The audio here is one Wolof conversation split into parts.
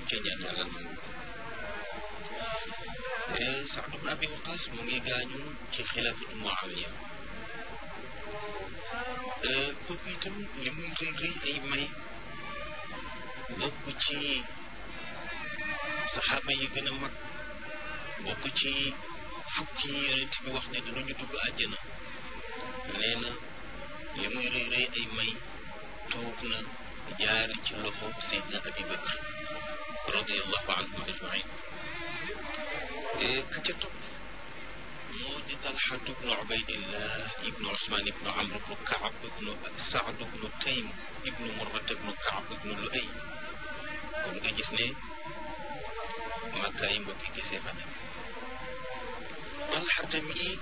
ca ñaan yàlla nangu Saad ibn Abi Waqaas mu ngi gaañu ci xilaafatu Muawiya kooku itam li muy rëy rëy ay may bokk ci saxaaba yi gën a mag bokk ci fukki yonent bi wax ne dinañu dugg àjjana nee na li muy rëy rëy ay may toog na jaari ci loxo Seydina Abi Bakr radiallahu anhum ajmain ka ca topp moo di Talxatu bnu Ubaydillah ibnu Usmaan ibnu Amr ibnu Kaab ibnu Saad ibnu Taym ibnu Murrat ibnu Kaab ibnu Luay kon nga gis ne Makka yi mbokki gisee fa nekk Talxa tamit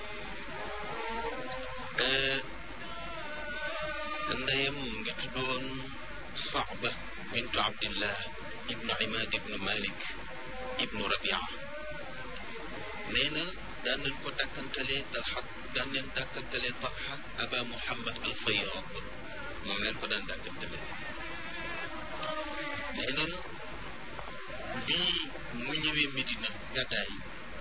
ndeyam mu ngi tuddoon Saaba bintu Abdillah ibnu Imaad ibnu Malik ibnu Rabia nee na daan nañ ko dàkkantalee Talxa daan nañ dàkkantalee Talxa Aba Muhammad al Fayyad moom leen ko daan dàkkantalee nee na bii mu ñëwee Medina gàddaay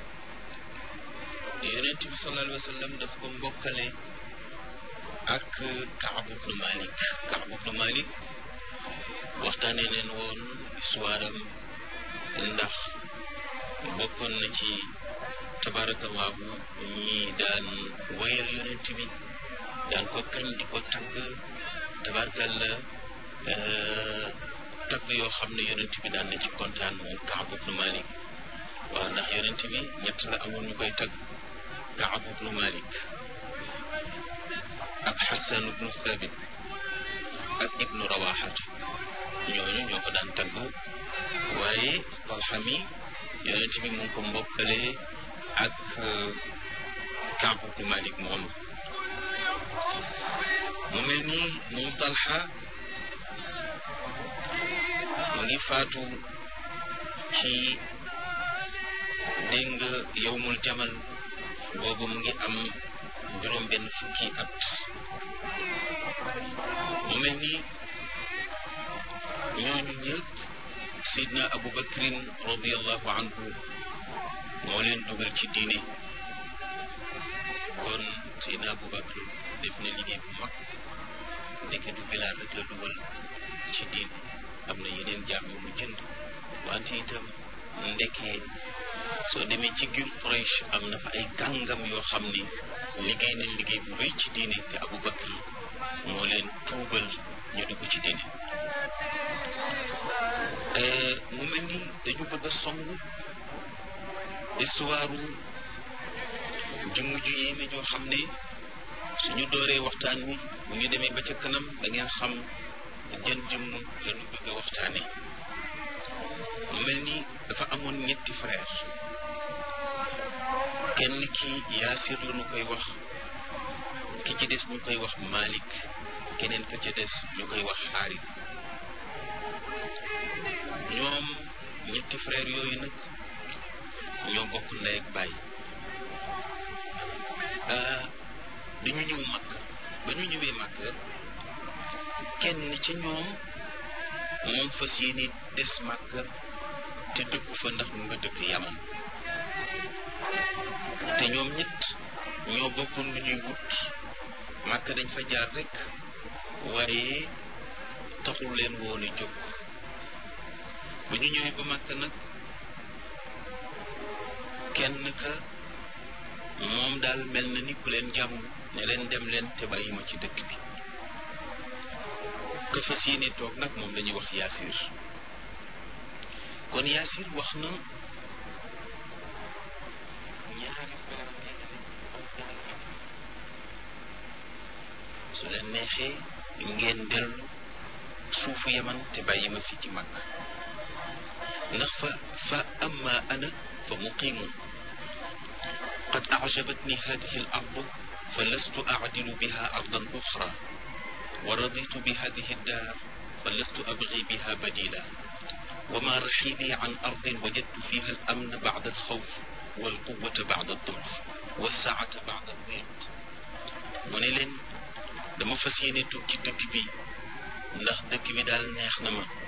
yonent bi sallallahu alayhi wa sallam daf ko mbokkale ak Kaab ibnu Malik Kaab ibnu Malik waxtaanee leen woon histoire am ndax bokkoon na ci tabarakallahu ñi daan wayal yonent bi daan ko kañ di ko tagg tabarakalla tagg yoo xam ne yonent bi daan na ci kontaan moom Kaab ibnu Malik waaw ndax yonent bi ñett la amoon ñu koy tagg Kaab ibnu Malik ak Xasan ibnu Thabit ak ibnu Rawaxata ñooñu ñoo ko daan tagg waaye Talxa mi yonent bi mu ngi ko mbokkale ak Kaab ibnu Malik moom mu mel ni moom Talxa mu ngi faatu ci dégg nga yowmul jamal boobu mu ngi am juróom benn fukki at mu mel ni ñooñu ñëpp Seydina Abu Bakrin radiallahu anhu moo leen dugal ci diine kon Seydina Abu Bakr def na liggéey bu mag ndeke du Bilaal rek la dugal ci diine am na yeneen jaam yu mu jënd wante itam ndekee soo demee ci giir Quraysh am na fa ay kàngam yoo xam ni liggéey nañ liggéey bu rëy ci diine te Abu Bakr moo leen tuubal ñu dugg ci diine mu mel ni dañu bëgg a song histoire jëmm ju yéeme joo xam ne suñu dooree waxtaan wi bu ñu demee ba ca kanam da ngeen xam jën jëmm lañu bëgg a waxtaane mu mel ni dafa amoon ñetti frère kenn ki yaasir la ñu koy wax ki ci des ñu koy wax Malik keneen ka ca des ñu koy wax xaaris ñoom ñetti frère yooyu nag ñoo bokk ndey ak baay dañu ñëw màkk ba ñu ñëwee màkk kenn ci ñoom moom fas yéene des màkk te dëkku fa ndax mu nga dëkk yaman te ñoom ñett ñoo bokkoon lu ñuy wut màkk dañ fa jaar rek waaye taxul leen woon a jóg ba ñu ñëwee ba màkk nag kenn ka moom daal mel na ni ku leen jàmm ne leen dem leen te bàyyi ma ci dëkk bi ka fas yéene toog nag moom la ñuy wax yaasir kon yaasir wax na ñaari su leen neexee ngeen dellu suufu yaman te bàyyi ma fi ci mag ndax fa fa amma ana fa muqimun qad ajabatni hadihi al ardu fa lastu acdilu biha ardan uxra wa raditu bi hadihi daar fa lastu abgi biha badila وما رحيلي عن أرض وجدت فيها الأمن بعد الخوف والقوة بعد الضعف والسعة بعد الضيق mu ne leen dama fas yéene tukki dëkk bi ndax dëkk bi daal neex na ma